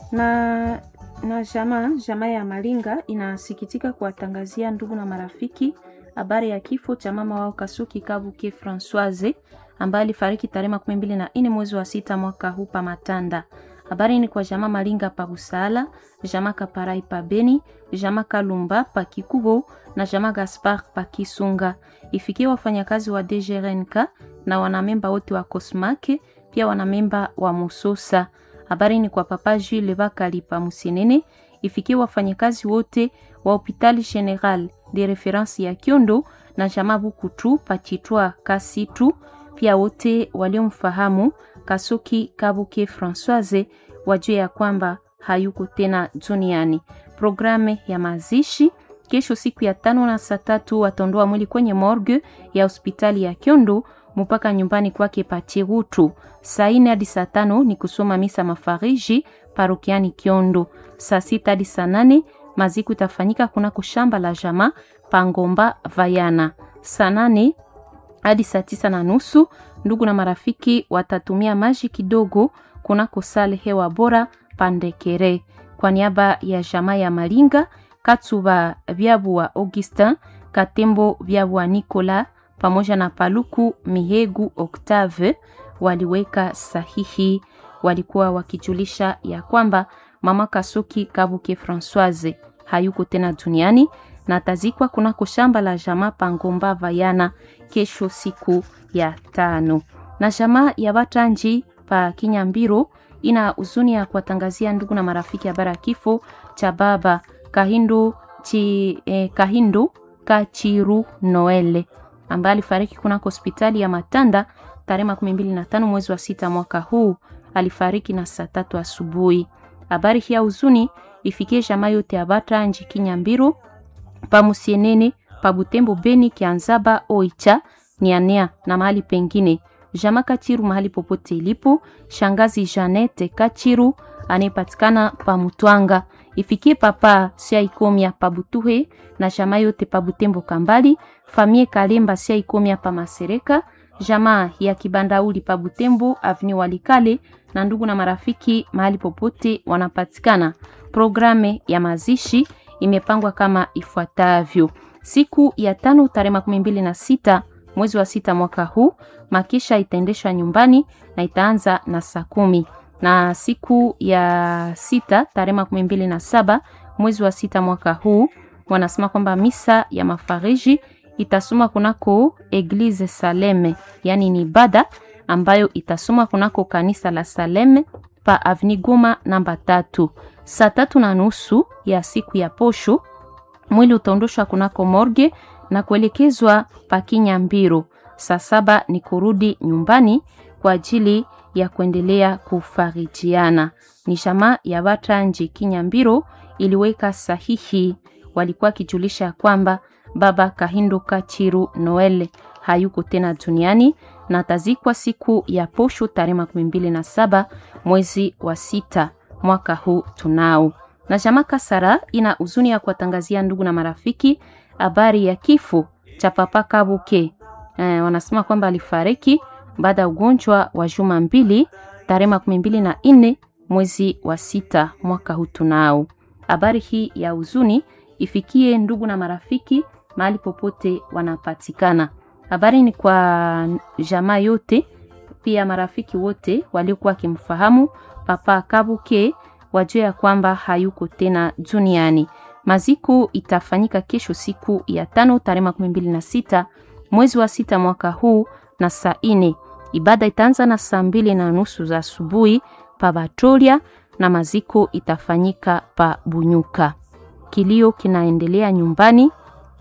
na na jamaa jamaa ya Malinga inasikitika kuwatangazia ndugu na marafiki habari ya kifo cha mama wao Kasuki Kabuke Francoise ambaye alifariki tarehe makumi mbili na nne mwezi wa sita mwaka huu pa Matanda. Habari ni kwa jamaa Malinga pa Busala, jamaa Kaparai pa Beni, jamaa Kalumba pa Kikubo na jamaa Gaspar pa Kisunga. Ifikie wafanyakazi wa DGRNK na wanamemba wote wa Kosmake, pia wanamemba wa Musosa. Habari ni kwa papa Jules Bakali pa Musenene. Ifikie wafanyakazi wote wa Hopital General de Reference ya Kiondo na jamaa Bukutu pa Chitwa Kasitu, pia wote waliomfahamu Kasuki Kabuke Francoise wajue ya kwamba hayuko tena duniani. Programe ya mazishi kesho siku ya tano na saa tatu wataondoa mwili kwenye morgue ya hospitali ya Kyondo mpaka nyumbani kwake Pachirutu. Saa nne hadi saa tano ni kusoma misa mafariji parokiani Kyondo. Saa sita hadi saa nane maziku itafanyika kunako shamba la jama Pangomba Vayana. Saa nane hadi saa tisa na nusu ndugu na marafiki watatumia maji kidogo kunako sale hewa bora Pandekere. Kwa niaba ya jamaa ya Malinga, Katsuba Byabu wa Augustin, Katembo Byabu wa Nicola pamoja na Paluku Mihegu Octave waliweka sahihi. Walikuwa wakijulisha ya kwamba mama Kasuki Kabuke Francoise hayuko tena duniani na atazikwa kunako shamba la jamaa Pangomba Vayana kesho siku ya tano. Na jamaa ya Batanji pa Kinyambiro ina huzuni ya kuwatangazia ndugu na marafiki habari ya kifo cha baba Kahindu, chi, eh, Kahindu Kachiru Noele ambaye alifariki kunako hospitali ya Matanda tarehe makumi mbili na tano mwezi wa sita mwaka huu. Alifariki na saa tatu asubuhi. Habari hii ya huzuni ifikie jamaa yote ya Batanji Kinyambiro pa Musienene pa Butembo Beni Kianzaba Oicha Nianea na mahali pengine. Jama Kachiru mahali popote ilipo, shangazi Janete Kachiru anayepatikana pa Mutwanga. Ifikie papa sia ikomia pa Butuhe na jama yote pa Butembo Kambali, famie Kalemba sia ikomia pa Masereka, jamaa ya Kibandauli pa Butembo Avni Walikale na ndugu na marafiki mahali popote wanapatikana. Programe ya mazishi imepangwa kama ifuatavyo: siku ya tano tarehe makumi mbili na sita mwezi wa sita mwaka huu makisha itaendeshwa nyumbani na itaanza na saa kumi na siku ya sita tarehe makumi mbili na saba mwezi wa sita mwaka huu wanasema kwamba misa ya mafariji itasoma kunako Eglise Saleme, yani ni ibada ambayo itasoma kunako kanisa la Saleme pa Avni Goma namba tatu. Saa tatu na nusu ya siku ya posho mwili utaondoshwa kunako morge na kuelekezwa pa Kinyambiro. Saa saba ni kurudi nyumbani kwa ajili ya kuendelea kufarijiana. Ni jamaa ya Batanji Kinyambiro iliweka sahihi, walikuwa wakijulisha kwamba baba Kahindo Kachiru Noele hayuko tena duniani na atazikwa siku ya posho tarehe makumi mbili na saba mwezi wa sita mwaka huu tunao. Na jamaa Kasara ina huzuni ya kuwatangazia ndugu na marafiki habari ya kifo cha papa Kabuke. Eh, wanasema kwamba alifariki baada ya ugonjwa wa juma mbili tarehe makumi mbili na nne mwezi wa sita mwaka huu tunao. Habari hii ya huzuni ifikie ndugu na marafiki mahali popote wanapatikana. Habari ni kwa jamaa yote, pia marafiki wote waliokuwa wakimfahamu papa Kabuke wajue ya kwamba hayuko tena duniani. Maziko itafanyika kesho siku ya tano tarehe makumi mbili na sita mwezi wa sita mwaka huu na saa ine. Ibada itaanza na saa mbili na nusu za asubuhi pa Batolia na maziko itafanyika pa Bunyuka. Kilio kinaendelea nyumbani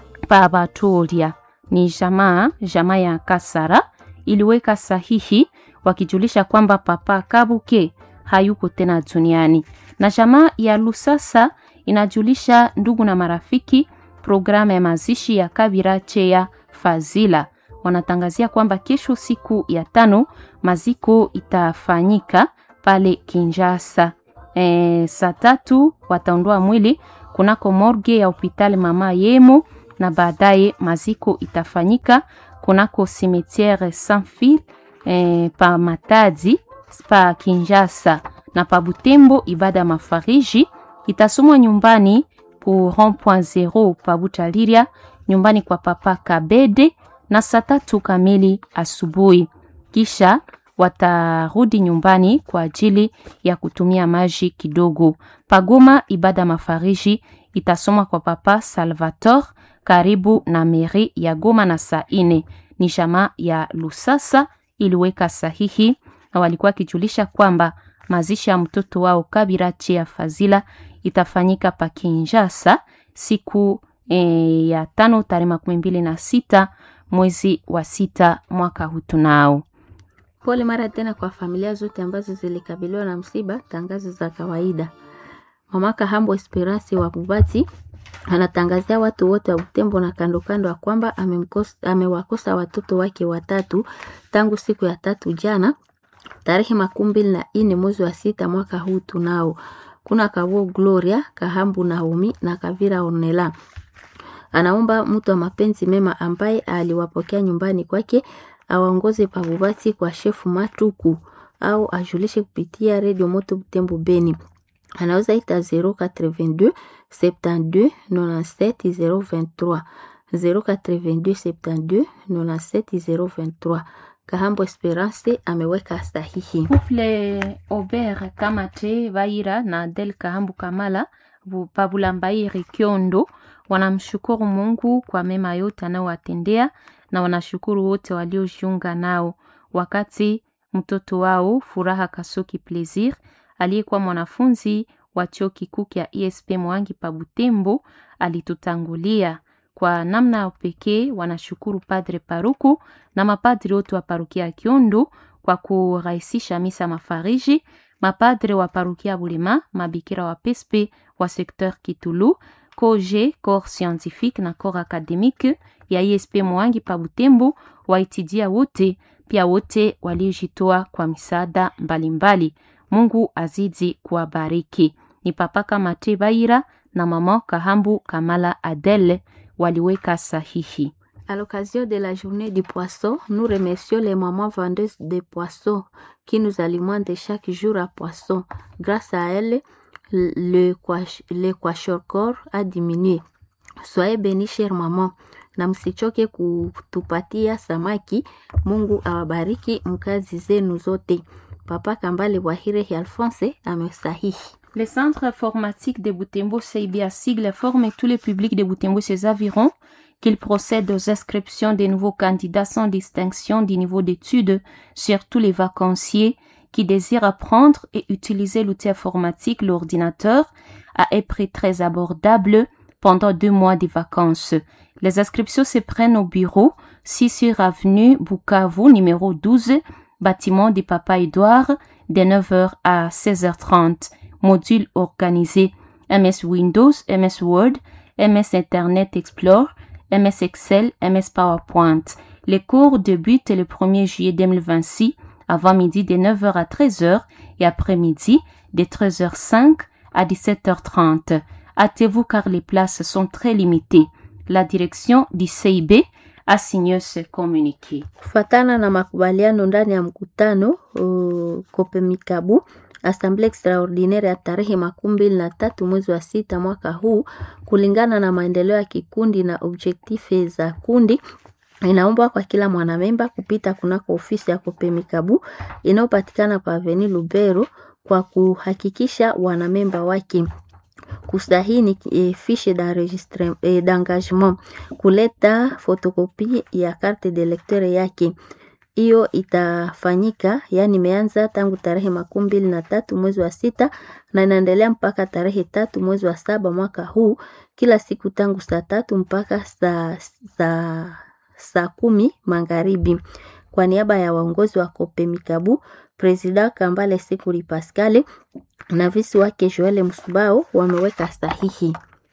pa Batolia. Ni jamaa jamaa ya Kasara iliweka sahihi wakijulisha kwamba papa Kabuke hayuko tena duniani, na jamaa ya Lusasa inajulisha ndugu na marafiki programu ya mazishi ya Kabira Cheya Fazila. Wanatangazia kwamba kesho siku ya tano maziko itafanyika pale Kinshasa. E, saa tatu wataondoa mwili kunako morgue ya hospitali mama Yemo na baadaye maziko itafanyika kunako cimetiere Sans Fil e, pa Matadi pa Kinshasa na pa Butembo ibada mafariji itasomwa nyumbani ku rond-point zero pa Butaliria, nyumbani kwa papa Kabede na saa tatu kamili asubuhi. Kisha watarudi nyumbani kwa ajili ya kutumia maji kidogo. Pagoma ibada mafariji itasomwa kwa papa Salvator karibu na meri ya Goma na saa ine. Ni jamaa ya Lusasa iliweka sahihi na walikuwa kijulisha kwamba mazishi ya mtoto wao Kabira Chia Fazila itafanyika pa Kinshasa siku e, ya tano tarehe makumi mbili na sita mwezi wa sita mwaka huu tunao. Pole mara tena kwa familia zote ambazo zilikabiliwa na msiba. Tangazo za kawaida. Mama Kahambo Esperance wa Bubati anatangazia watu wote wa Butembo na kando kando ya kwamba amewakosa watoto wake watatu tangu siku ya tatu jana tarehe makumi mbili na nne mwezi wa sita mwaka huu tunao. Kuna Kawo Gloria Kahambu Naomi na Kavira Ornella. Anaomba mtu wa mapenzi mema ambaye aliwapokea nyumbani kwake awaongoze pabubati kwa shefu Matuku au ajulishe kupitia redio Moto Butembo Beni. Anaweza ita 082 72 97 023 082 72 97 023. Kahambo Esperance ameweka sahihi. Couple Aubert Kamate Vaira na Adel Kahambu Kamala Pabulambairi Kiondo wanamshukuru Mungu kwa mema yote anayowatendea na wanashukuru wote waliojiunga nao wakati mtoto wao Furaha Kasoki Plaisir aliyekuwa mwanafunzi wa chuo kikuu kya ESP Mwangi pa Butembo alitutangulia. Kwa namna ya pekee wanashukuru Padre Paruku na mapadri wote wa parukia ya Kiondo kwa kurahisisha misa mafariji, mapadre wa parukia Bulema, mabikira wa Pespe wa sekteur Kitulu, koje corps scientifique na corps academique ya ESP Mwangi pa Butembo, waitidia wote pia wote waliojitoa kwa misaada mbalimbali. Mungu azidi kuwabariki. Ni papa Kamate Baira na mama Kahambu Kamala Adele waliweka sahihi. À l'occasion de la journée du poisson, nous remercions les mamans vendeuses de poissons qui nous alimentent chaque jour à poisson. Grâce à elles, le, le kwashorkor a diminué. Soyez bénis, chère maman, na msichoke kutupatia samaki. Mungu awabariki mkazi zenu zote. Papa Kambale Wahire Alphonse amesahihi. Le centre informatique de Butembo CIBA sigle forme tous les publics de Butembo et ses environs qu'il procède aux inscriptions des nouveaux candidats sans distinction du niveau d'études sur tous les vacanciers qui désirent apprendre et utiliser l'outil informatique, l'ordinateur, à un prix très abordable pendant deux mois de vacances. Les inscriptions se prennent au bureau 6 sur avenue Bukavu, numéro 12, bâtiment du Papa Edouard, de 9h à 16h30. Module organisé MS Windows, MS Word, MS Internet Explorer, MS Excel, MS PowerPoint. Les cours débutent le 1er juillet 2026 avant midi de 9h à 13h et après-midi de 13h05 à 17h30. Hâtez-vous car les places sont très limitées. La direction du CIB a signé ce communiqué. Kufatana na makubaliano ndani ya mkutano uh, Kopemikabu Assemblée extraordinaire ya tarehe makumi mbili na tatu mwezi wa sita mwaka huu, kulingana na maendeleo ya kikundi na objektife za kundi, inaombwa kwa kila mwanamemba kupita kunako ofisi ya Kopemikabu inayopatikana pa Avenue Lubero kwa kuhakikisha wanamemba wake kusahini e, fiche d'enregistre e, d'engagement, kuleta fotokopi ya carte de lecteur yake hiyo itafanyika yani, imeanza tangu tarehe makumi mbili na tatu mwezi wa sita na inaendelea mpaka tarehe tatu mwezi wa saba mwaka huu, kila siku tangu saa tatu mpaka saa saa saa kumi magharibi. Kwa niaba ya waongozi wa Kopemikabu, Presida Kambale Sikuli Pascale na visi wake Joel Msubao wameweka sahihi.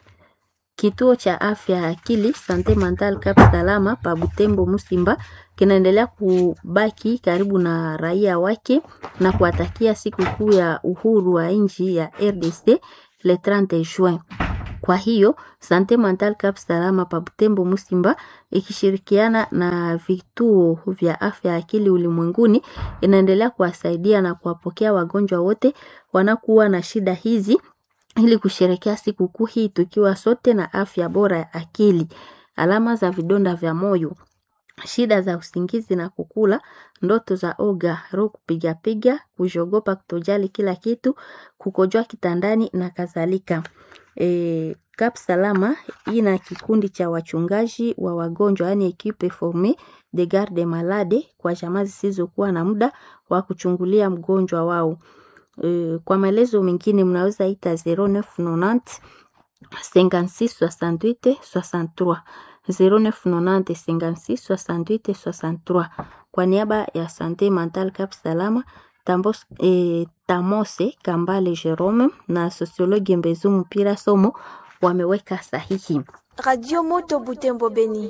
Kituo cha afya ya akili Sante Mental Cap Salama pa Butembo Musimba kinaendelea kubaki karibu na raia wake na kuwatakia siku kuu ya uhuru wa nchi ya RDC le 30 Juin. Kwa hiyo Sante Mental Cap Salama pa Butembo Musimba ikishirikiana na vituo vya afya ya akili ulimwenguni inaendelea kuwasaidia na kuwapokea wagonjwa wote wanakuwa na shida hizi ili kusherekea sikukuu hii tukiwa sote na afya bora ya akili. Alama za vidonda vya moyo, shida za usingizi na kukula, ndoto za oga, roho kupigapiga, kujogopa kutojali kila kitu, kukojoa kitandani na kadhalika. E, Kap Salama ina kikundi cha wachungaji wa wagonjwa yani equipe formee de garde malade kwa jamaa zisizokuwa na muda wa kuchungulia mgonjwa wao. E, kwa maelezo mengine mnaweza ita 0990 56 68 63 0990 56 68 63. Kwa niaba ya Sante Mental Cap Salama Tambos, eh, Tamose Kambale Jerome na sosiologi Mbezu Mpira Somo wameweka sahihi. Radio Moto Butembo Beni.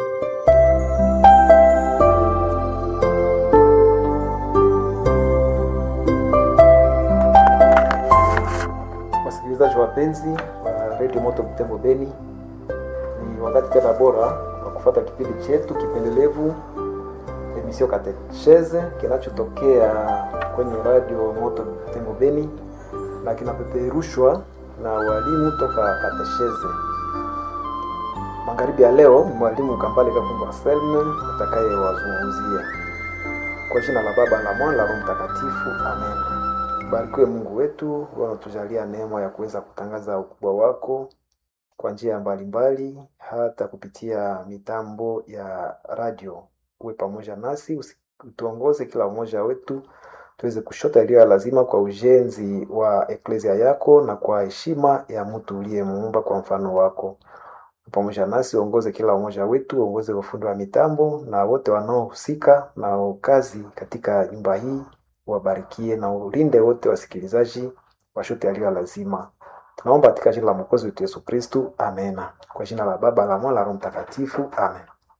Wasikilizaji wapenzi wa Radio Moto Butembo Beni, ni wakati tena bora wa kufuata kipindi chetu kipendelevu emission Katecheze kinachotokea kwenye Radio Moto Butembo Beni na kinapeperushwa na walimu toka Katecheze. Magharibi ya leo, mwalimu Kambale Kakumba Selme atakayewazungumzia kwa jina la Baba la Mwana la Roho Mtakatifu, amen. Barikiwe Mungu wetu, wanatujalia neema ya kuweza kutangaza ukubwa wako kwa njia mbalimbali, hata kupitia mitambo ya radio. Uwe pamoja nasi, usi- utuongoze kila mmoja wetu tuweze kushota iliyo ya lazima kwa ujenzi wa eklezia yako na kwa heshima ya mtu uliyemuumba kwa mfano wako. Pamoja nasi uongoze kila mmoja wetu, uongoze ufundi wa mitambo na wote wanaohusika na kazi katika nyumba hii, wabarikie na ulinde wote wasikilizaji washote yaliyo ya lazima. Tunaomba katika jina la Mwokozi wetu Yesu Kristu, amena. Kwa jina la Baba la Mwana la Roho Mtakatifu, amen.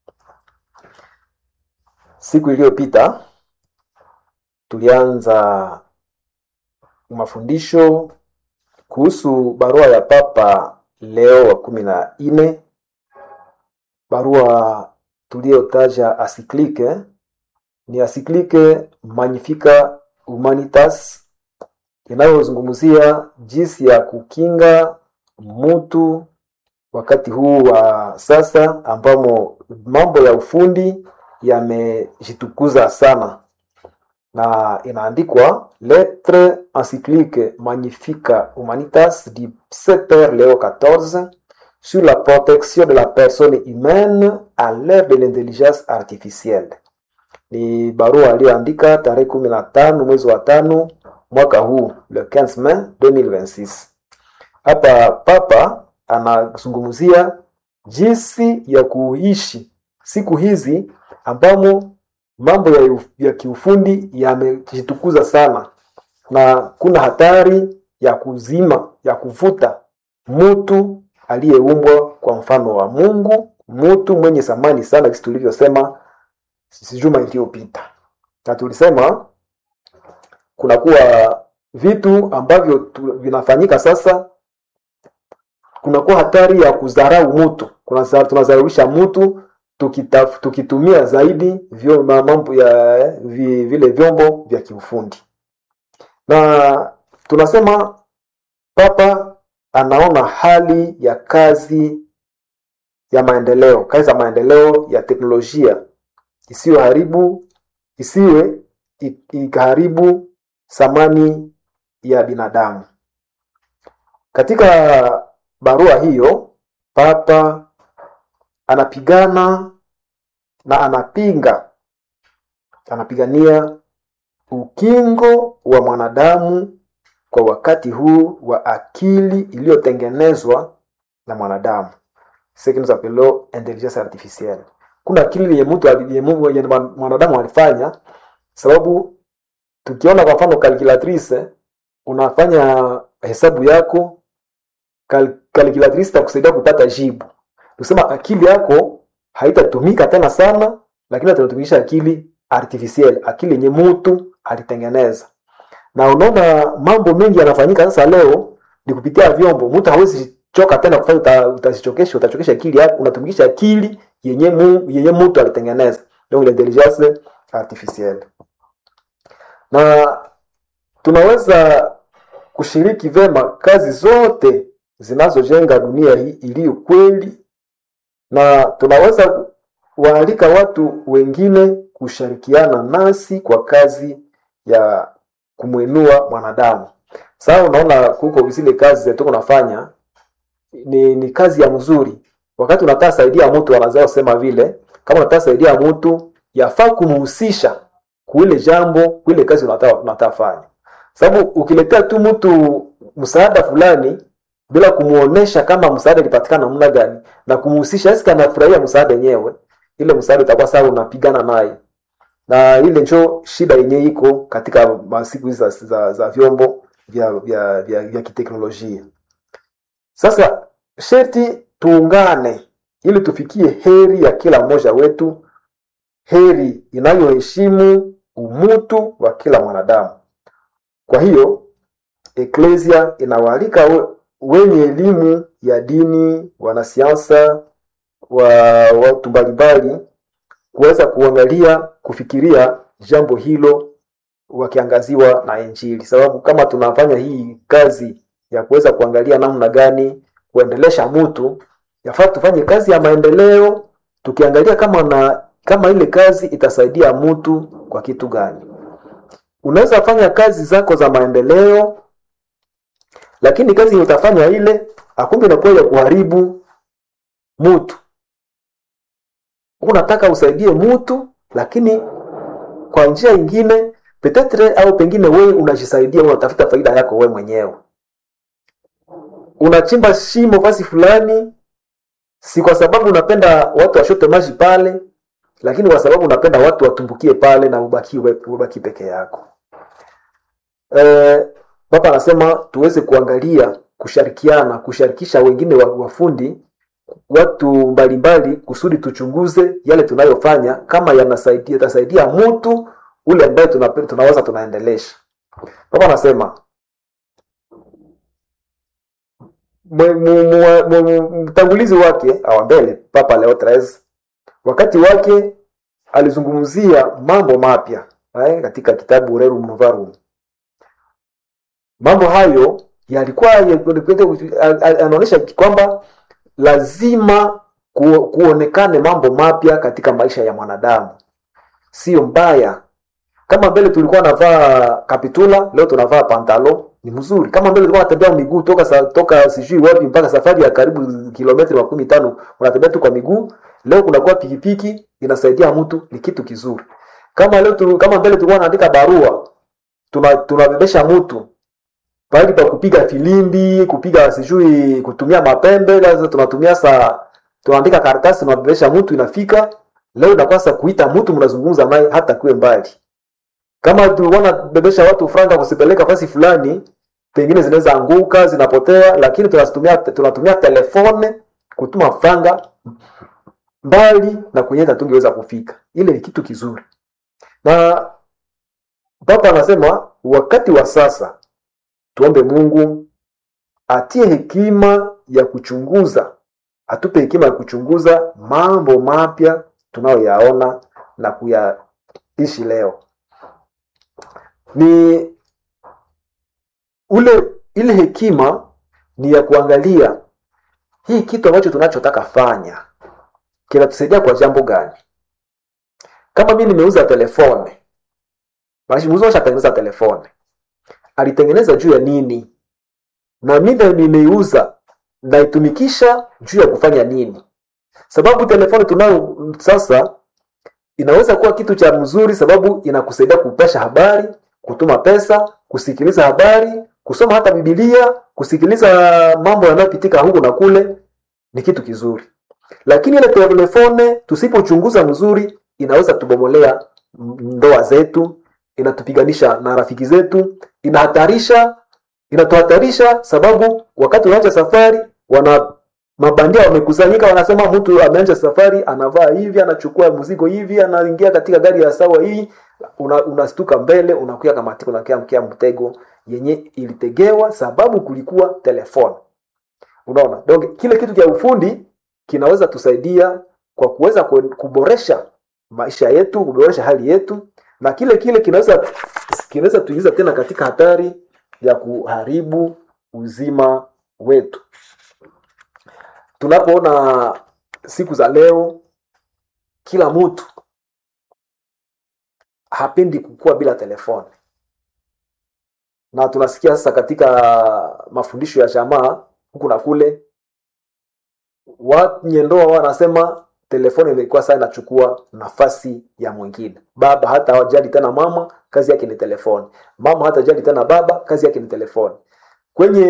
Siku iliyopita tulianza mafundisho kuhusu barua ya Papa Leo wa kumi na nne, barua tuliyotaja asiklike ni asiklike Magnifica Humanitas inayozungumzia jinsi ya kukinga mutu wakati huu wa sasa ambamo mambo ya ufundi yamejitukuza sana na inaandikwa lettre encyclique magnifica humanitas du Père Léo XIV sur la protection de la personne humaine à l'ère de l'intelligence artificielle. Ni barua aliyoandika tarehe kumi na tano mwezi wa tano mwaka huu le 15 Mai 2026. Hapa Papa anazungumzia jinsi ya kuishi siku hizi ambamo mambo ya, uf- ya kiufundi yamejitukuza sana na kuna hatari ya kuzima ya kuvuta mtu aliyeumbwa kwa mfano wa Mungu, mtu mwenye thamani sana, kisi tulivyosema si juma iliyopita, na tulisema kunakuwa vitu ambavyo tu, vinafanyika sasa, kunakuwa hatari ya kudharau mtu, kuna tunadharaulisha mtu tukitaf, tukitumia zaidi vyo, ma- mambo ya vi, vile vyombo vya kiufundi, na tunasema Papa anaona hali ya kazi ya maendeleo, kazi za maendeleo ya teknolojia isiyoharibu isiwe i- ikaharibu thamani ya binadamu. Katika barua hiyo, Papa anapigana na anapinga anapigania ukingo wa mwanadamu kwa wakati huu wa akili iliyotengenezwa na mwanadamu ce que nous appelons intelligence artificielle kuna akili yenye mtu ali- yenye Mungu- yenye mwan- mwanadamu alifanya sababu tukiona kwa mfano calculatrice unafanya hesabu yako cal, calculatrice itakusaidia kupata jibu tusema akili yako haitatumika tena sana lakini atatumikisha akili artificielle akili yenye mtu alitengeneza na unaona mambo mengi yanafanyika sasa leo ni kupitia vyombo mtu hawezi choka tena kufanya uta, utazichokesha utachokesha akili yako unatumikisha akili yenye mu, yenye mtu alitengeneza donc l'intelligence artificielle na tunaweza kushiriki vema kazi zote zinazojenga dunia hii iliyo kweli, na tunaweza waalika watu wengine kushirikiana nasi kwa kazi ya kumwinua mwanadamu. Sasa unaona kuko zile kazi zetu kunafanya ni, ni kazi ya mzuri. Wakati unataka saidia mtu, wanazao sema vile, kama unataka saidia mtu yafaa kumhusisha kuile jambo kuile kazi unataka unataka fanya, sababu ukiletea tu mtu msaada fulani bila kumuonesha kama msaada ilipatikana namna gani na kumhusisha, eske anafurahia msaada yenyewe, ile msaada itakuwa sawa, unapigana naye na ile njo shida yenyewe iko katika masiku hizi za, za, za vyombo vya, vya, vya, vya kiteknolojia. Sasa sherti tuungane ili tufikie heri ya kila mmoja wetu, heri inayoheshimu umutu wa kila mwanadamu. Kwa hiyo eklesia inawaalika we, wenye elimu ya dini, wanasiasa, wa watu mbalimbali kuweza kuangalia kufikiria jambo hilo wakiangaziwa na Injili, sababu kama tunafanya hii kazi ya kuweza kuangalia namna gani kuendelesha mtu, yafaa tufanye kazi ya maendeleo tukiangalia kama na kama ile kazi itasaidia mtu kwa kitu gani. Unaweza fanya kazi zako za maendeleo, lakini kazi utafanya ile akumbe inakuwa ya kuharibu mtu. Unataka usaidie mtu, lakini kwa njia ingine petetre au pengine wewe unajisaidia, unatafuta faida yako wewe mwenyewe. Unachimba shimo fasi fulani, si kwa sababu unapenda watu washote maji pale, lakini kwa sababu unapenda watu watumbukie pale na ubaki, ubaki peke yako. Eh, Papa anasema tuweze kuangalia, kushirikiana, kushirikisha wengine wa- wafundi watu mbalimbali kusudi tuchunguze yale tunayofanya kama yanasaidia yatasaidia mtu ule ambaye tuna, tunaweza tunaendelesha. Papa anasema mwe- mu- mu- mu- mu- mtangulizi wake awa mbele Papa Leo 13 wakati wake alizungumzia mambo mapya eh, katika kitabu Rerum Novarum. Mambo hayo yalikuwa anaonyesha kwamba lazima ku, kuonekane mambo mapya katika maisha ya mwanadamu, sio mbaya. Kama mbele tulikuwa navaa kapitula, leo tunavaa pantalo, ni mzuri. Kama mbele tulikuwa natembea miguu toka sa, toka sijui wapi mpaka safari ya karibu kilometri makumi tano unatembea tu kwa miguu, leo kunakuwa pikipiki inasaidia mtu, ni kitu kizuri. Kama leo tu, kama mbele tulikuwa naandika barua, tuna tunabebesha mtu pahali pa kupiga filimbi, kupiga sijui kutumia mapembe, lazima tunatumia saa tunaandika karatasi tunabebesha mtu inafika. Leo inakuwa sasa kuita mtu mnazungumza naye hata kuwe mbali. Kama tulikuwa nabebesha watu franga kusipeleka fasi fulani, pengine zinaweza anguka, zinapotea, lakini tunatumia tunatumia telefone kutuma franga mbali na kwenye tungeweza kufika. Ile ni kitu kizuri. Na Papa anasema wakati wa sasa tuombe Mungu atie hekima ya kuchunguza, atupe hekima ya kuchunguza mambo mapya tunayoyaona na kuyaishi leo. Ni ule ile hekima ni ya kuangalia hii kitu ambacho tunachotaka fanya kinatusaidia kwa jambo gani. Kama mimi nimeuza telefone, basi muuzaji ashatengeneza telefone alitengeneza juu ya nini na mimi nimeiuza naitumikisha juu ya kufanya nini sababu telefoni tunayo sasa inaweza kuwa kitu cha mzuri sababu inakusaidia kupasha habari kutuma pesa kusikiliza habari kusoma hata bibilia kusikiliza mambo yanayopitika huku na kule ni kitu kizuri lakini ile telefone tusipochunguza mzuri inaweza tubomolea ndoa zetu inatupiganisha na rafiki zetu inahatarisha inatuhatarisha sababu wakati unaanza safari wana mabandia wamekusanyika wanasema mtu ameanza safari anavaa hivi anachukua mzigo hivi anaingia katika gari ya sawa hii una, unastuka mbele unakuya kamatika unakia mkia mtego yenye ilitegewa sababu kulikuwa telefoni unaona donc kile kitu cha ufundi kinaweza tusaidia kwa kuweza kuboresha maisha yetu kuboresha hali yetu na kile kile kinaweza kinaweza tuingiza tena katika hatari ya kuharibu uzima wetu. Tunapoona siku za leo, kila mtu hapendi kukua bila telefoni, na tunasikia sasa katika mafundisho ya jamaa huku na kule, wenye ndoa wanasema telefoni imekuwa sasa inachukua nafasi ya mwingine. Baba hata hajali tena mama, kazi yake ni telefoni. Mama hata hajali tena baba, kazi yake ni telefoni. Kwenye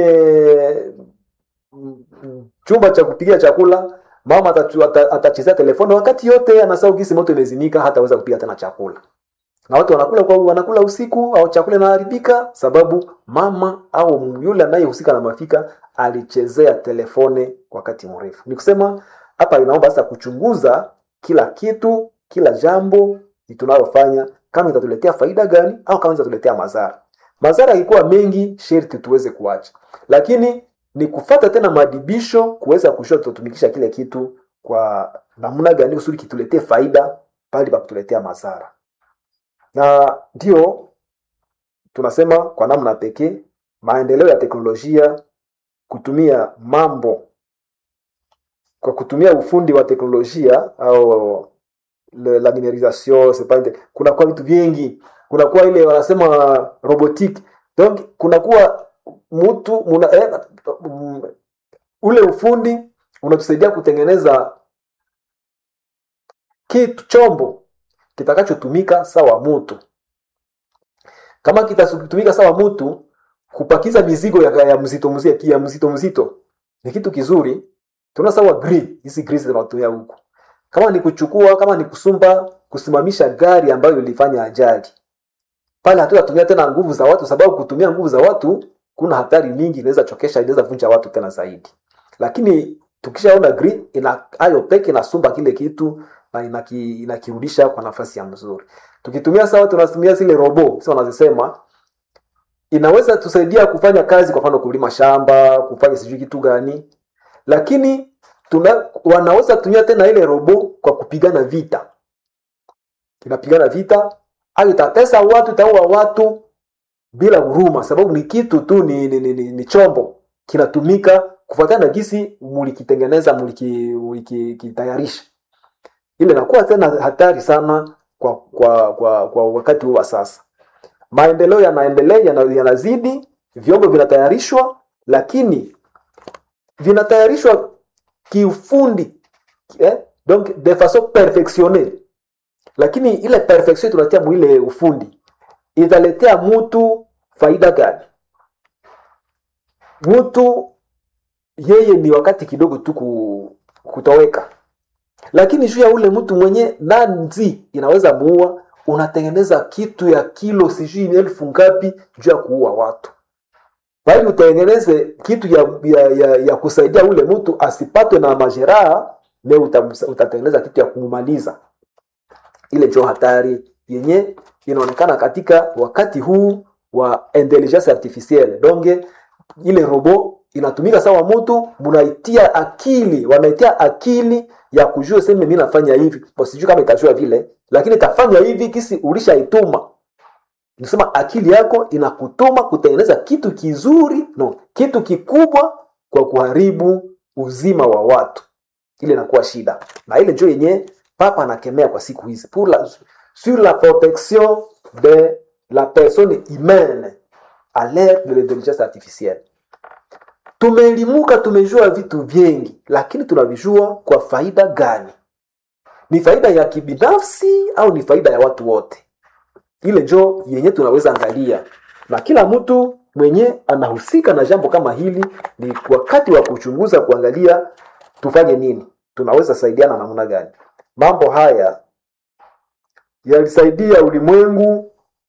mm, mm, chumba cha kupigia chakula, mama atatu- ata- atachezea telefoni wakati yote, anasahau gisi moto imezimika, hataweza kupiga tena chakula na watu wanakula kwa wanakula usiku au chakula inaharibika sababu mama au yule anayehusika na mafika alichezea telefone wakati mrefu. Ni kusema hapa inaomba sasa kuchunguza kila kitu, kila jambo tunalofanya kama itatuletea faida gani au kama itatuletea madhara. Madhara ilikuwa mengi, sherti tuweze kuacha, lakini ni kufata tena maadibisho kuweza kushua tutatumikisha kile kitu kwa namna gani kusudi kituletee faida pale pa kutuletea madhara na ndio tunasema kwa namna pekee maendeleo ya teknolojia kutumia mambo kwa kutumia ufundi wa teknolojia au le- la numerisation c'est pas inte- kunakuwa vitu vingi kunakuwa ile wanasema robotique donc kunakuwa mtu muna, eh, mm, ule ufundi unatusaidia kutengeneza kitu chombo kitakachotumika sawa mutu kama kitatumika sawa mutu kupakiza mizigo ya, ya mzito mzito ya mzito mzito ni kitu kizuri tuna sawa grid hizi grid tunatumia huku kama ni kuchukua kama ni kusumba kusimamisha gari ambayo ilifanya ajali pale hatutatumia tena nguvu za watu sababu kutumia nguvu za watu kuna hatari nyingi inaweza chokesha inaweza vunja watu tena zaidi lakini tukishaona grid ina ayo peke inasumba kile kitu na inaki, inakirudisha kwa nafasi ya mzuri tukitumia sawa tunatumia zile robo sio wanazisema inaweza tusaidia kufanya kazi kwa mfano kulima shamba kufanya sijui kitu gani lakini tuna, wanaweza tumia tena ile robo kwa kupigana vita inapigana vita au itatesa watu itaua watu bila huruma sababu ni kitu tu ni, ni, ni, ni, ni chombo kinatumika kufuatana na gisi mulikitengeneza muliki- mulikitayarisha ile inakuwa tena hatari sana kwa kwa kwa, kwa wakati huu wa sasa maendeleo yanaendelea yana- yanazidi vyombo vinatayarishwa lakini vinatayarishwa kiufundi eh? donc de façon perfectionnee lakini ile perfection tunatia mwile ufundi italetea mtu faida gani mtu yeye ni wakati kidogo tu ku- kutoweka lakini juu ya ule mtu mwenye nanzi inaweza muua unatengeneza kitu ya kilo sijui elfu ngapi juu ya kuua watu bali utengeneze kitu ya, ya, ya, ya kusaidia ule mtu asipatwe na majeraha leo utamsa- utatengeneza kitu ya kumumaliza ile ndio hatari yenye inaonekana katika wakati huu wa intelligence artificielle donge ile robo inatumika sawa mtu mnaitia akili wanaitia akili ya kujua seme mimi nafanya hivi Bo, sijui kama itajua vile lakini itafanya hivi kisi ulishaituma nisema akili yako inakutuma kutengeneza kitu kizuri no kitu kikubwa kwa kuharibu uzima wa watu ile inakuwa shida na ile ndio yenye papa anakemea kwa siku hizi pour la, sur la protection de la personne humaine à l'ère de l'intelligence artificielle tumeelimuka tumejua vitu vingi lakini tunavijua kwa faida gani ni faida ya kibinafsi au ni faida ya watu wote ile njo yenye tunaweza angalia na kila mtu mwenye anahusika na jambo kama hili ni wakati wa kuchunguza kuangalia tufanye nini tunaweza saidiana namna gani mambo haya yalisaidia ulimwengu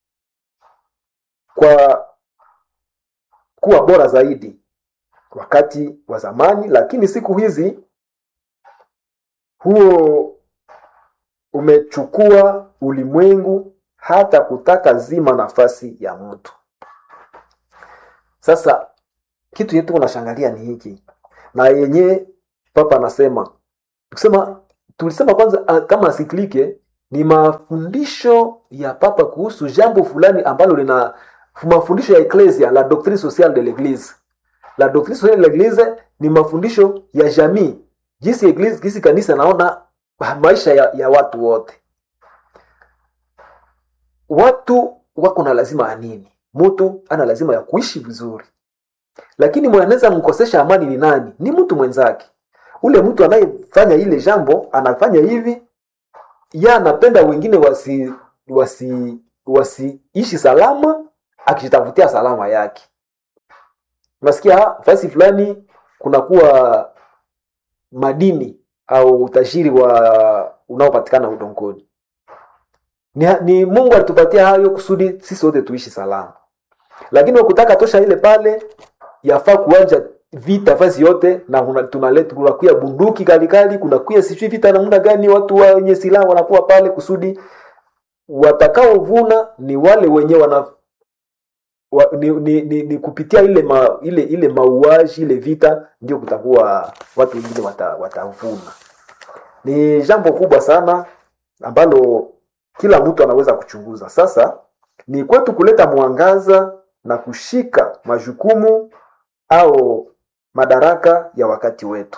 kwa kuwa bora zaidi wakati wa zamani lakini siku hizi huo umechukua ulimwengu hata kutaka zima nafasi ya mtu sasa kitu yetu unashangalia ni hiki na yenye papa anasema kusema tulisema kwanza ah, kama asiklike ni mafundisho ya papa kuhusu jambo fulani ambalo lina mafundisho ya eklesia la doctrine sociale de l'église la doctrine sociale de l'église ni mafundisho ya jamii jinsi eglise jinsi kanisa naona maisha ya, ya watu wote watu wako na lazima ya nini mtu ana lazima ya kuishi vizuri lakini mwanaweza mkosesha amani ni nani ni mtu mwenzake ule mtu anayefanya ile jambo anafanya hivi ya anapenda wengine wasi wasi wasiishi salama akijitafutia salama yake nasikia fasi fulani kunakuwa madini au utajiri wa unaopatikana udongoni ni, ni mungu alitupatia hayo kusudi sisi wote tuishi salama lakini wakutaka tosha ile pale yafaa kuanja vita fasi yote na tunaleta kunakuya bunduki kalikali kunakuya sijui vita namna gani watu wenye silaha wanakuwa pale kusudi watakaovuna ni wale wenye wana wa, ni, ni, ni, ni kupitia ile ma, ile ile mauaji ile vita ndio kutakuwa watu wengine watavuna wata ni jambo kubwa sana ambalo kila mtu anaweza kuchunguza sasa ni kwetu kuleta mwangaza na kushika majukumu au madaraka ya wakati wetu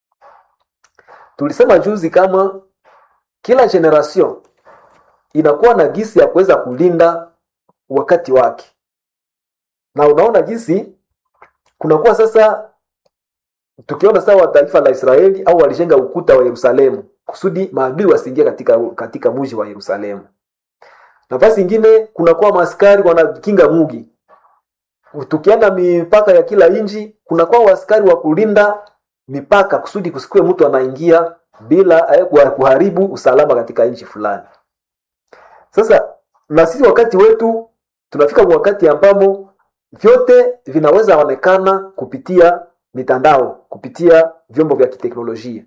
tulisema juzi kama kila generation inakuwa na gisi ya kuweza kulinda wakati wake na unaona jinsi kunakuwa sasa tukiona sawa taifa la israeli au walijenga ukuta wa yerusalemu kusudi maadui wasiingie katika katika muji wa yerusalemu nafasi ingine kunakuwa maaskari wanakinga mugi tukienda mipaka ya kila nchi kunakuwa waaskari wa kulinda mipaka kusudi kusikue mtu anaingia bila eh, kuharibu usalama katika nchi fulani sasa na sisi wakati wetu tunafika wakati ambamo vyote vinaweza onekana kupitia mitandao kupitia vyombo vya kiteknolojia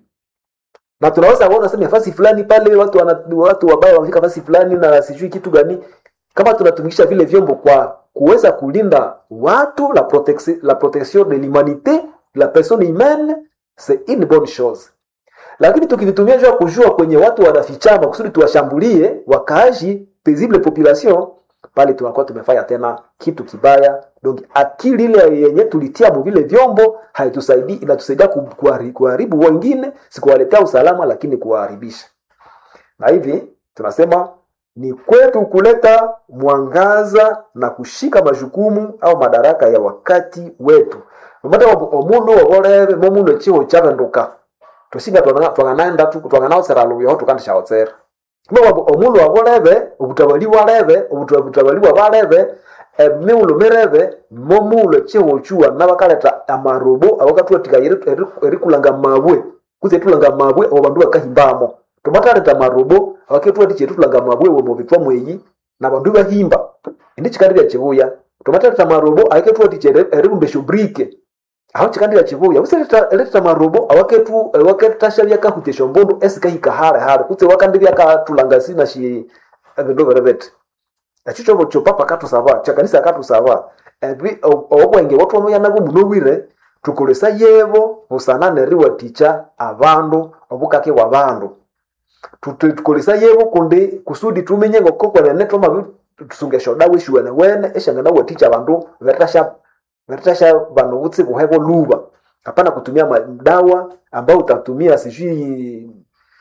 na tunaweza kuona sasa nafasi fulani pale watu wana, watu wabaya wamefika nafasi fulani na sijui kitu gani kama tunatumikisha vile vyombo kwa kuweza kulinda watu la, protection, la protection de l'humanité la personne humaine c'est une bonne chose lakini tukivitumia jua kujua kwenye watu wanafichama kusudi tuwashambulie wakaaji paisible population pale tunakuwa tumefanya tena kitu kibaya donc akili ile yenye tulitia mu vile vyombo haitusaidii inatusaidia kuharibu wengine sikuwaletea usalama lakini kuwaharibisha na hivi tunasema ni kwetu kuleta mwangaza na kushika majukumu au madaraka ya wakati wetu nomata omundu wobolebe momundu echiho chabenduka tusinga twanganaenda twanganawosera luyoho tukandishawotsera kumbe omundu wabolebe obutabali bwalebe obutabali bwabalebe emiulu mirebe momuulu echiho chuwa nabakaleta amarobo abakatulatika erikulanga mabwe kuze tulanga mabwe abo bandu bakahimbamo tomataleta marobo abaketulati tulanga mabwe womubitwa mweyi na bandu bahimba indi chikandilya chibuya tomataleta marobo aketulati eribumbesha brike aho chikandilya chibuya useleta marobo awaketu awaketasha byakahutesha mbundu esikahika hale hale kutse wakandi byakatulanga sina shi ebindu birebete ekyo kyobo kyopapa katusaba kyakanisa katusaba obwenge bwatwamoya nabwo muno bwire tukolesa yebo busana neriwatikya abandu obukake bwa bandu tukolesa yebo kundi kusudi tumenye ngokokwenene twama tusungesha dawa eshiwene wene eshangana watikya abandu veritasha veritasha bano butsi buhebo luba hapana kutumia madawa ambao utatumia sijui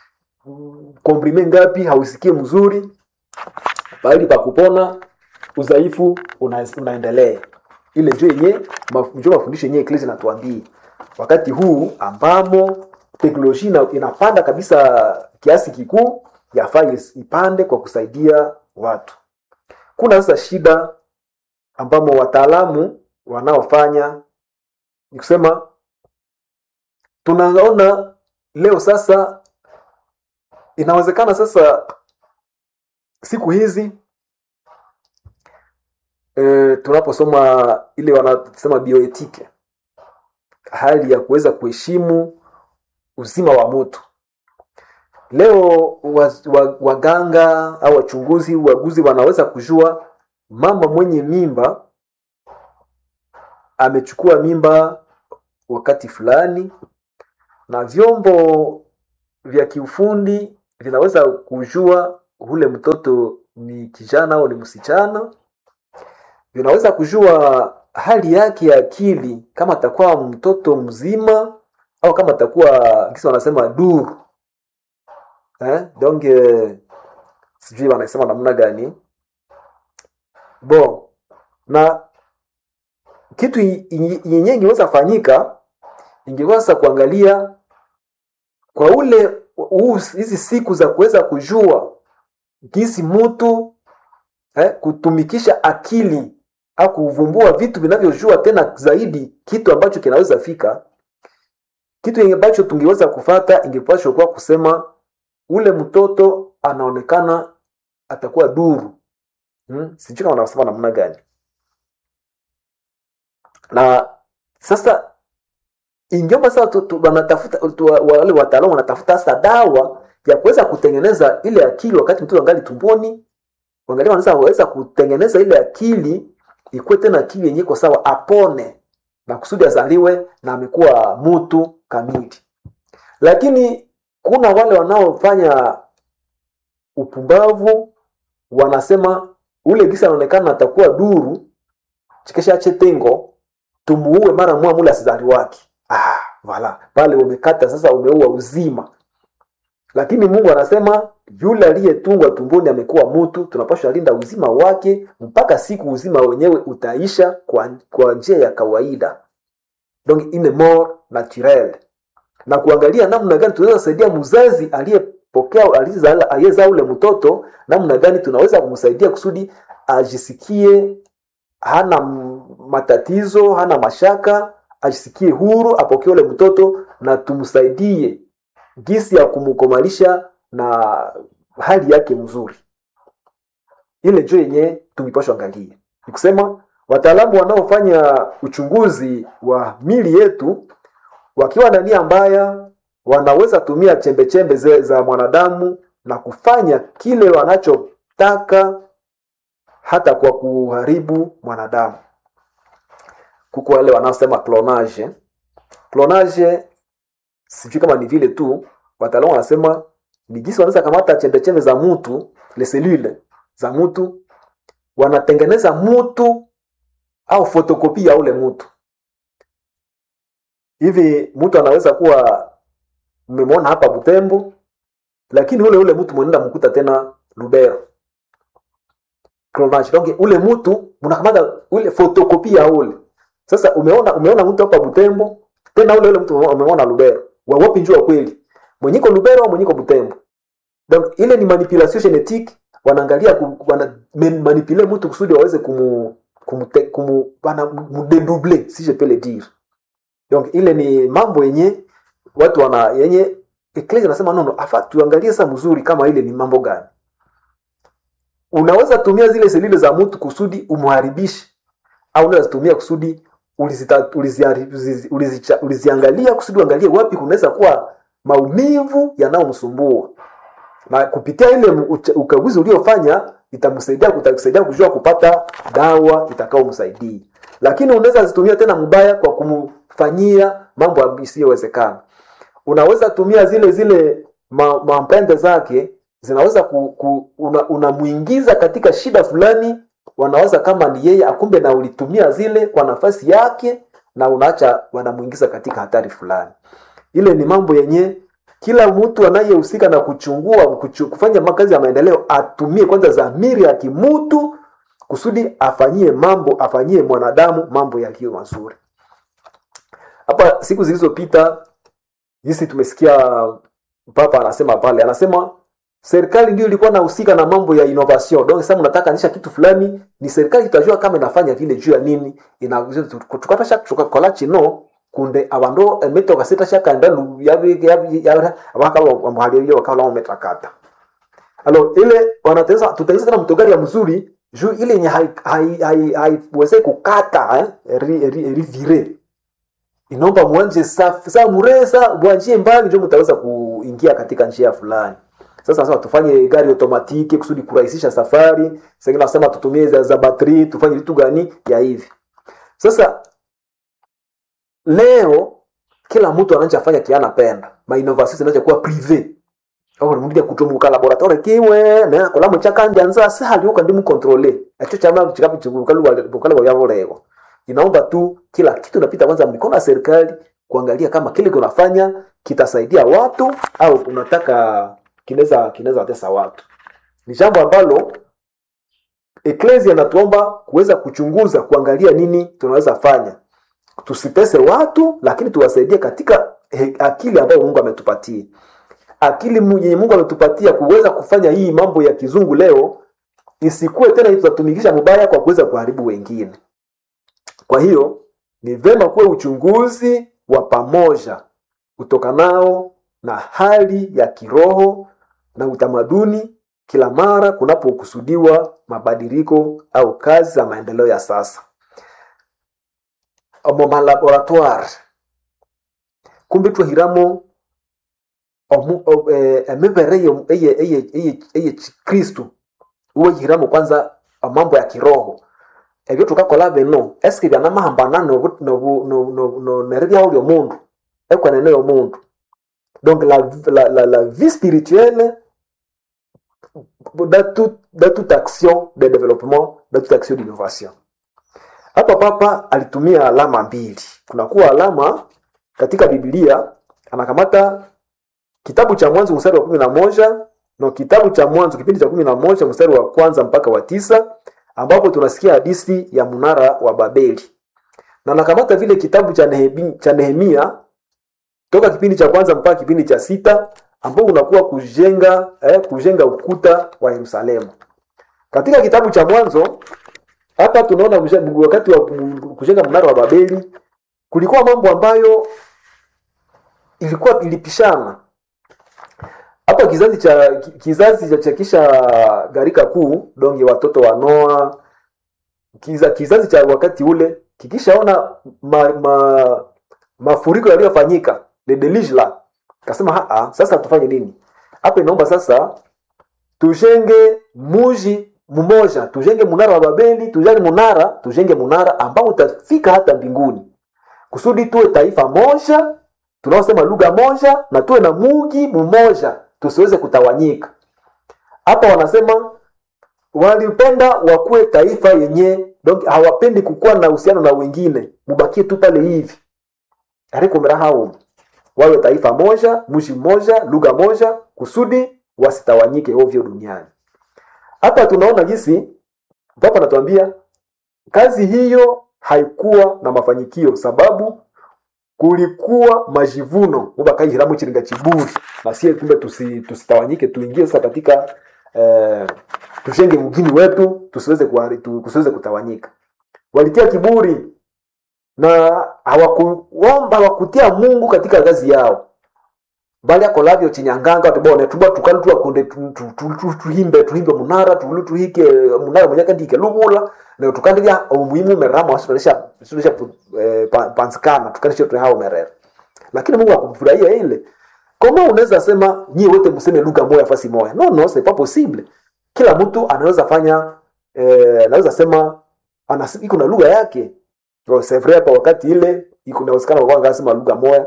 komprime ngapi hausikie mzuri bali pa kupona udhaifu una, unaendelea ile njo yenye njo mafundisho yenye eklesi natuambie wakati huu ambamo teknolojia inapanda kabisa kiasi kikuu yafaa ipande kwa kusaidia watu kuna sasa shida ambamo wataalamu wanaofanya ni kusema tunaona leo sasa inawezekana sasa siku hizi e, tunaposoma ile wanasema bioetike hali ya kuweza kuheshimu uzima wa mtu leo waganga wa, wa au wachunguzi waguzi wanaweza kujua mama mwenye mimba amechukua mimba wakati fulani na vyombo vya kiufundi vinaweza kujua ule mtoto ni kijana au ni msichana inaweza kujua hali yake ya akili kama atakuwa mtoto mzima au kama atakuwa kisi wanasema duru eh? donc eh, sijui wanasema namna gani bon na kitu i- i- yenyewe ingeweza fanyika ingeweza kuangalia kwa ule huu- hizi siku za kuweza kujua jinsi mtu eh, kutumikisha akili au kuvumbua vitu vinavyojua tena zaidi kitu ambacho kinaweza fika kitu yenye ambacho tungeweza kufata ingepashwa kuwa kusema ule mtoto anaonekana atakuwa duru hmm? sijui kama wanasema namna gani na sasa ingiomba sasa tu- tu- wanatafuta tu- wale wataalamu wanatafuta sasa dawa ya kuweza kutengeneza ile akili wakati mtoto angali tumboni wangalia wanaweza waweza kutengeneza ile akili ikuwe tena akili yenye iko sawa apone na kusudi azaliwe na amekuwa mtu kamili lakini kuna wale wanaofanya upumbavu wanasema ule gisa anaonekana atakuwa duru chikesha chetengo tumuue mara mwa mule asizali wake ah, vala pale umekata sasa umeua uzima lakini mungu anasema yule aliyetungwa tumboni amekuwa mtu tunapaswa linda uzima wake mpaka siku uzima wenyewe utaisha kwa, kwa njia ya kawaida donc ine mort naturel na kuangalia namna gani tunaweza saidia mzazi aliyepokea aliyezaa- aliyezaa ule mtoto namna gani tunaweza kumsaidia kusudi ajisikie hana m- matatizo hana mashaka ajisikie huru apokee ule mtoto na tumsaidie gisi ya kumkomalisha na hali yake mzuri ile njo yenye tungipashwa angalie ni kusema wataalamu wanaofanya uchunguzi wa mili yetu wakiwa na nia mbaya wanaweza tumia chembe chembe ze- za mwanadamu na kufanya kile wanachotaka hata kwa kuharibu mwanadamu kuko wale wanaosema clonage clonage sijui kama ni vile tu wataalamu wanasema ni jinsi wanaweza kamata chembe chembe za mtu le selule za mtu wanatengeneza mtu au fotokopi ya ule mtu hivi mtu anaweza kuwa mmemwona hapa butembo lakini ule ule mtu mwenenda mkuta tena lubero clonage donc ule mtu mnakamata ule fotokopi ya ule sasa umeona umeona mtu hapa butembo tena ule ule mtu umemwona lubero wawapi njua kweli mwenyiko lubero au mwenyiko butembo donc ile ni manipulation genetique wanaangalia ku- wana men- manipule mtu kusudi waweze kumu kumu, kumu wana mudedouble si je peux le dire donc ile ni mambo yenye watu wana yenye eklesi anasema nono afa tuangalie sasa mzuri kama ile ni mambo gani unaweza tumia zile selile za mtu kusudi umharibishe au unaweza tumia kusudi ulizita- ulizihari- ulizi- ulizicha- uliziangalia kusudi uangalie wapi kunaweza kuwa maumivu yanayomsumbua na kupitia ile ucha- ukaguzi uliofanya itamsaidia itakusaidia kujua kupata dawa itakayomsaidia lakini unaweza zitumia tena mbaya kwa kumfanyia mambo isiyowezekana unaweza tumia zile zile ma- mampende zake zinaweza ku, ku, una, unamuingiza katika shida fulani wanaweza kama ni yeye akumbe na ulitumia zile kwa nafasi yake na unaacha wanamuingiza katika hatari fulani ile ni mambo yenye kila mtu anayehusika na kuchungua kuchu, kufanya makazi ya maendeleo atumie kwanza dhamiri ya kimutu kusudi afanyie mambo afanyie mwanadamu mambo yaliyo mazuri hapa siku zilizopita jinsi tumesikia papa anasema pale anasema serikali ndio ilikuwa nahusika na mambo ya innovation donc sasa mnataka anisha kitu fulani ni serikali itajua kama inafanya vile juu ya nini ina tukata shaka tukakola chino kunde abando emeto kaseta shaka ndalu yabi yabi ya abaka wamhali wakala wametakata alo ile wanateza tutaisa tena mtogari ya mzuri juu ile yenye haiweze hai, hai, hai, kukata eh, ri, ri, ri, vire inaomba mwanje safi saa muresa mwanjie mbali ndio mtaweza kuingia katika njia fulani sasa nasema tufanye gari automatiki kusudi kurahisisha safari sengine nasema tutumie za, za batri tufanye vitu gani ya hivi sasa leo kila mtu anachafanya kiana penda mainovation zinaanza kuwa prive ori mundu yakutomuka laboratoire kiwe na kola muchakanja nza sahali uka ndimu controle acho chama chikapi chikukalu bukala bwa yabolego inaomba tu kila kitu napita kwanza mikono ya serikali kuangalia kama kile kunafanya kitasaidia watu au unataka kinaweza kinaweza watesa watu ni jambo ambalo eklesia natuomba kuweza kuchunguza kuangalia nini tunaweza fanya tusitese watu lakini tuwasaidie katika he, akili ambayo mungu ametupatia akili mu- yenye mungu ametupatia kuweza kufanya hii mambo ya kizungu leo isikuwe tena tutatumikisha mubaya kwa kuweza kuharibu wengine kwa hiyo ni vema kuwe uchunguzi wa pamoja utokanao na hali ya kiroho na utamaduni kila mara kunapokusudiwa mabadiliko au kazi za maendeleo ya sasa omo malaboratoire kumbe twahiramo omu- o- eh, emibere eye- eye- eye- eye- eye kristu uwehiramo kwanza amambo ya kiroho ebyo tukakola bino esike byanamahambana nobu- nobu- no- no- no- neribyaho lyomundu ekwenene yomundu donc la, la, la, la vie spirituelle dans, tout, dans toute action de développement dans toute action d'innovation hapa papa alitumia alama mbili kunakuwa alama katika biblia anakamata kitabu cha mwanzo mstari wa kumi na moja no kitabu cha mwanzo kipindi cha kumi na moja mstari wa kwanza mpaka wa tisa ambapo tunasikia hadithi ya mnara wa babeli na anakamata vile kitabu cha, Nehemi, cha nehemia toka kipindi cha kwanza mpaka kipindi cha sita ambao unakuwa kujenga eh, kujenga ukuta wa yerusalemu katika kitabu cha mwanzo hapa tunaona kuja- wakati wa kujenga mnara wa babeli kulikuwa mambo ambayo ilikuwa ilipishana hapa kizazi cha ki- kizazi cha cha kisha gharika kuu donge watoto wa noa kiza, kizazi cha wakati ule kikishaona ma, ma, mafuriko yaliyofanyika le deluge la kasema haa sasa tufanye nini hapa inaomba sasa tujenge muji mmoja tujenge munara wa babeli tujenge munara tujenge munara ambao utafika hata mbinguni kusudi tuwe taifa moja tunaosema lugha moja na tuwe na muji mmoja tusiweze kutawanyika hapa wanasema walipenda wakuwe taifa yenye donc hawapendi kukuwa na uhusiano na wengine mubakie tu pale hivi arikumira hao wawe taifa moja mji mmoja lugha moja kusudi wasitawanyike ovyo duniani hapa tunaona jinsi papa anatuambia kazi hiyo haikuwa na mafanikio sababu kulikuwa majivuno mubakaihiramu chiringa chiburi na sie kumbe tusi, tusitawanyike tuingie sasa katika eh, tushenge mgini wetu tusiweze kuhari- tu- tusiweze kutawanyika walitia kiburi na hawakuomba hawakutia mungu katika kazi yao bali akolavyo chinyanganga tubone tuba tukali tuakonde tu- tu- tu- tu- tuhimbe tuhimbe munara tulu tuhike munara mwenyaka ndike lubula na tukandilya umuhimu merama wasitonesha wasitonesha eh, pa- pansikana tukandisha tuhao merera lakini mungu akufurahia ile kama unaweza sema nyie wote mseme lugha moja fasi moja no no c'est pas possible kila mtu anaweza fanya eh, anaweza sema anas, iko na lugha yake Oh, c'est vrai hapa wakati ile iko inawezekana kwa ngasema lugha moja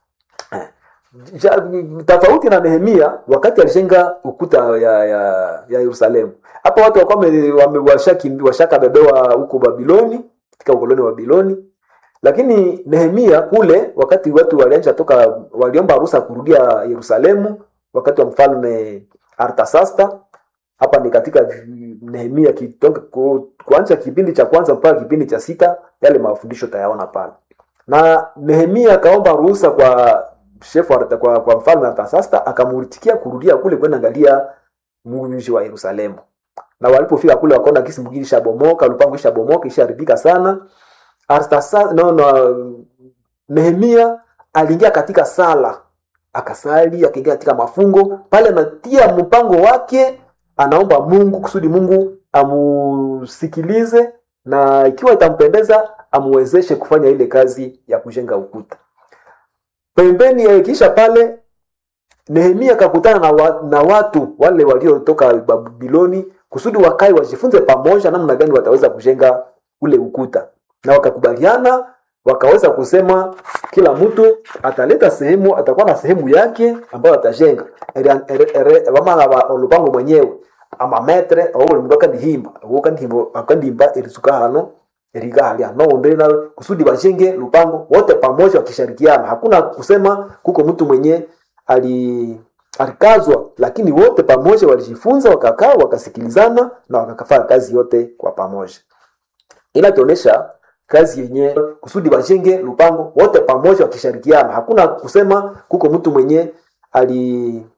Eh, ja- tofauti na Nehemia wakati alijenga ukuta ya ya, ya Yerusalemu. Hapa watu walikuwa wame- wame- washaki- washakabebewa huko Babiloni katika ukoloni wa Babiloni, lakini Nehemia kule wakati watu walianza toka waliomba ruhusa kurudia Yerusalemu wakati wa mfalme Artasasta. Hapa ni katika Nehemia kitoka ku, kuanza kipindi cha kwanza mpaka kipindi cha sita, yale mafundisho tayaona pale na Nehemia akaomba ruhusa kwa shefu wa- kwa, kwa mfalme Artasasta akamuritikia kurudia kule kwenda angalia mji wa Yerusalemu. Na walipofika kule wakaona kisi mgini ishabomoka, lupango ishabomoka, ishaharibika sana. Artasasta no, no, Nehemia aliingia katika sala, akasali, akaingia katika mafungo pale, anatia mpango wake, anaomba Mungu kusudi Mungu amusikilize na ikiwa itampendeza amwezeshe kufanya ile kazi ya kujenga ukuta. Pembeni ya kisha pale Nehemia akakutana na, wa, na watu wale waliotoka Babiloni kusudi wakae wajifunze pamoja namna gani wataweza kujenga ule ukuta, na wakakubaliana wakaweza kusema kila mtu ataleta sehemu atakuwa na sehemu yake ambayo atajenga Ere- ere- ere- vamala va olupango mwenyewe amametre awo mundu akandihimba awo akandihimba akandihimba erisuka hano eriga halia noundi na kusudi bajenge lupango wote pamoja wakishirikiana hakuna kusema kuko mtu mwenye ali alikazwa lakini wote pamoja walijifunza wakakaa wakasikilizana na wakafanya kazi yote kwa pamoja inatuonyesha kazi yenye kusudi bajenge lupango wote pamoja wakishirikiana hakuna kusema kuko mtu mwenye ali